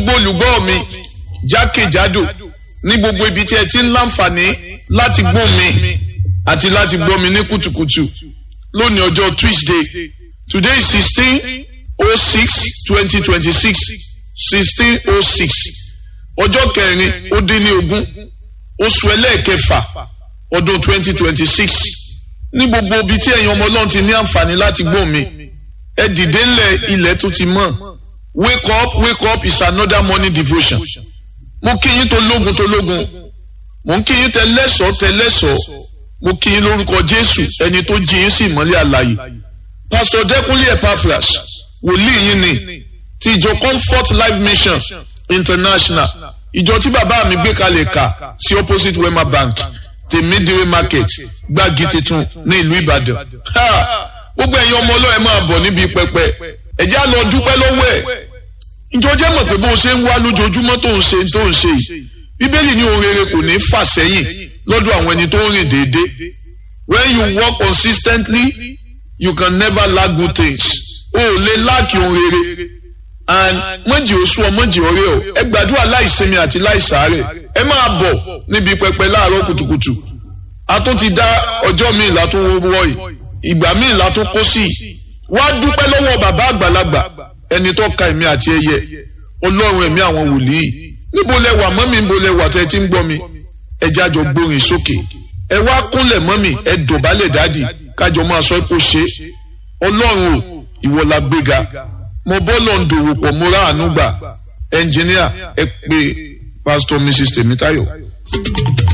gbogbo olùgbọ́ mi jákèjádò ní gbogbo ibi tí ẹ ti ń láǹfààní láti gbọ́ mi àti láti gbọ́ mi ní kùtùkùtù lónìí ọjọ́ Tuesday today is sixteen oh six twenty twenty six sixteen oh six ọjọ́ kẹrin ó dín ní ogún oṣù ẹlẹ́ẹ̀kẹfà ọdún twenty twenty six ní gbogbo ibi tí ẹ̀yin ọmọ ọlọ́run ti ní àǹfààní láti gbọ́ mi ẹ dìde ńlẹ̀ ilẹ̀ tó ti mọ́ wake up wake up is another morning devotion mo kí yín tó lógun tó lógun mo ń kí yín tẹ lẹ́sọ̀ọ́ tẹ lẹ́sọ̀ọ́ mo kí yín lórúkọ jésù ẹni tó jí yín sí ìmọ́lẹ̀ àlàyé pastor dẹkùnlé epaphras wòlíì yín ni ti ìjọ comfort life mission international ìjọ tí bàbá mi gbé kalẹ̀ kà sí opposite wema bank tèmídìrí market gbági titun ní ìlú ìbàdàn gbogbo ẹ̀yin ọmọ ọlọ́ọ̀ ẹ máa bọ̀ níbi pẹpẹ ẹ̀jẹ̀ á lọ dúpẹ́ lọ́wọ́ ẹ̀ ìjọ jẹ́ mọ̀ pé bó o ṣe ń wá lójoojúmọ́ tó ń ṣe tó ń ṣe yìí bíbélì ní ohun rere kò ní fà sẹ́yìn lọ́dọ̀ àwọn ẹni tó ń rìn déédéé when you work consistently you can never lack good things o ò lè láàkì ohun rere and mọ̀jì oṣù ọ mọ̀jì ọ̀rẹ́ ọ ẹ gbàdúrà láìsinmi àti láìsàárẹ̀ ẹ máa bọ̀ níbi pẹpẹ láàárọ̀ kùtùkùtù a tún ti dá ọjọ́ míì látún wọ́ yìí ìgbà míì látún kó sí i wá dúpẹ́ lọ́wọ́ bàbá àgbàlagbà ẹni tó ka ẹ̀mí àti ẹyẹ ọlọ́run ẹ̀mí àwọn wòlíì níbo lẹ wà mọ́mí níbo lẹ wà tẹ́ ti ń gbọ́ mi ẹ jẹ́ àjọ gbórin sókè ẹ wá kúnlẹ̀ mọ́mí ẹ dọ̀bálẹ̀ dádì kájọ máa sọ kó ṣe ọlọ́run o ìwọ la gbéga mo bọ́lọ̀ ń dòwò pọ̀ mo rà àánú gbà ẹnjìníà ẹ pé pásítọ̀ mrs tèmítáyọ̀.